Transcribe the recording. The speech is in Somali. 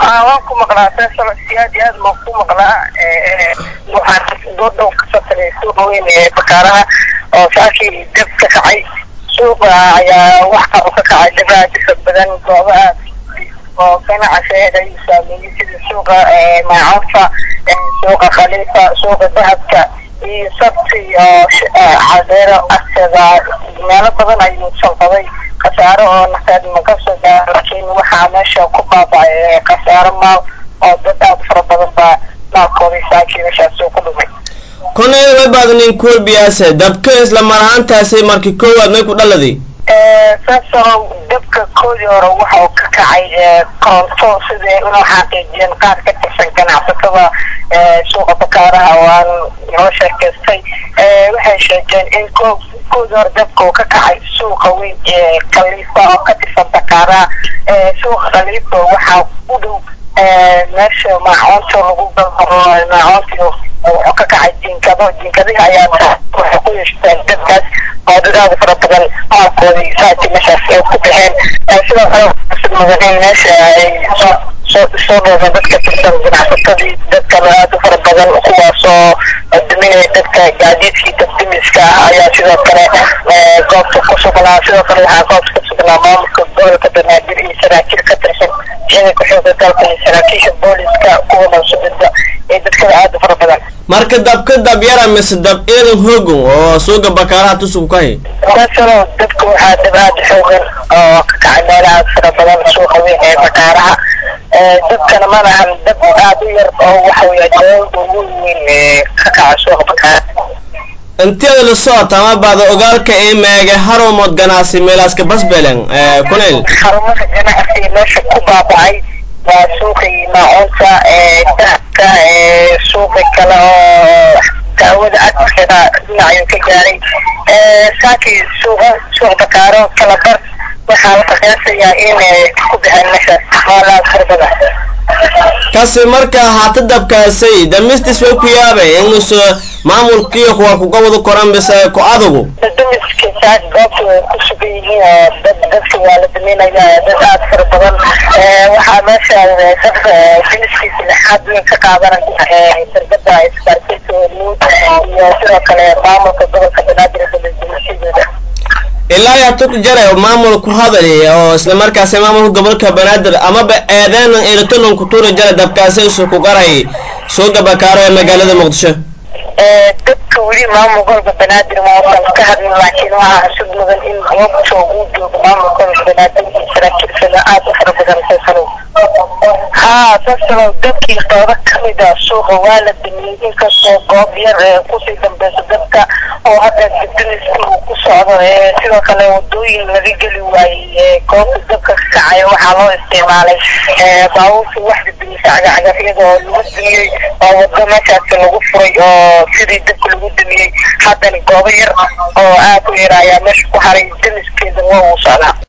waan ku maqlaa faysal si aad iyo aad baan ku maqlaa waxaan doodhow kasoo tagay suuqa weyn ee bakaaraha oo saakii dab ka kacay suuqa ayaa waxa uu ka kacay dab aad u fog badan goobo aad oo ganacsigeeda ayuu saameeyey sida suuqa maacuunta suuqa khaliifa suuqa dahabka iyo sabti oo cadeero agteeda meelo badan ayuu salbaday khasaaro oo nafeed ma kasoo gaara laakiin waxaa meesha ku baabacay khasaaro maal oo dad aad fara badan baa maalkoodii saakii meeshaas uu ku dhumay konay way baadnin kurbiyaase dabka isla mar ahaantaasi markii koowaad may ku dhaladay saasoo dabka koodii hore waxa uu ka kacay koronto sidai inuu xaqiijiyeen qaar ka tirsan ganacsatada suuqa bakaaraha oo aan noo sheekaystay waxay sheegeen in koodii hore dabka uu ka kacay suuqa weyn ee khaliifa oo ka tirsan bakaaraha suuqa khaliifa waxaa u dhow meesha maacoonta lagu galo maacoontii wuxuu ka kacay jinkado jinkadihi ayaa waxay ku yeeshteen dadkaas oo dad aada fara badan maalkoodii saati meeshaas ay ku baxeen sidoo kale sid mudan in meesha ay soo soo dhoodeen dadka tirsan ganacsatadii dadkana aada u fara badan kuwaasoo duminaya dadka gaadiidkii dabdimiska ayaa sidoo kale goobta ku sugnaa sidoo kale waxaa goobta ku sugnaa maamulka gobolka banaadir iyo saraakiil ka tirsan ciidanka xooga dalka iyo saraakiisha booliska kuwa mansubida ee dadkada aada u fara badan marka dabka dab yara mise dab eedan hoogan oo suuga bakaaraha tusugu ka hay saasano dabka waxaa dab aada xoogan oo ka kacay meelo aada fara badan suuqa weyn ee bakaaraha dabkana ma lahan dab aada u yar oo waxa weeye dawlada ugu weyn ee ka kaca suuqa bakaaraha inteeda la socota ama baada ogaalka ee meege harumood ganacsi meelaaska basbelen kunel xarumaha ganacsiga meesha ku baabacay waa suuqii maacuunta dahabka suuqi kale oo daawada agteeda dhinacayuu ka gaaray saakii suuqa suuq bakaaro kala bar waxaa la qiyaasayaa in ku baxeen meeshaas maalaad farbada kasi marka haata dabkaasay damistis way ku yaabay inuusa maamulkiiyo kuwa kuga wada koran bise ku adugu damiska saas goobta way ku sugan yihiin oo dad dadka waa la daminaya dad aada fara badan waxaa meesha dadka damiskiisa lixaad weyn ka qaadanaya shirkada isgaarsiinta hormuud iyo sidoo kale maamulka gobolka banaadir damisyadooda ilaa yaa tuk jare maamul ku hadali oo isla markaasi maamulka gobolka banaadir amaba eedeenan elitolan ku tuuri jara dabkaasi isu ku garay suuga bakaaro ee magaalada muqdisho dadka weli maamul gobolka banaadir mausan ka hadlin laakiin waxaa xusud mudan in goobta uu joogo maamul gobolka banaadir iyo saraakiilsada aada u fara badan faysalow haa faysalow dadkii qeybo kamid a suuqa waa la damiyey inkastoo goob yar ee kusii dambeysa dadka oo hadda dibdimiski uu ku socdo sidoo kale wadooyin laga geli waayey goobta dabka ka kacay waxaa loo isticmaalay baabuurta wax dibdimisa cagacagafyada oo lagu damiyey oo wado meeshaasi lagu furay oo sidii dabka lagu damiyey haddana goobo yar oo aada u yar ayaa meesha ku haray damiskeeda waa uu socdaa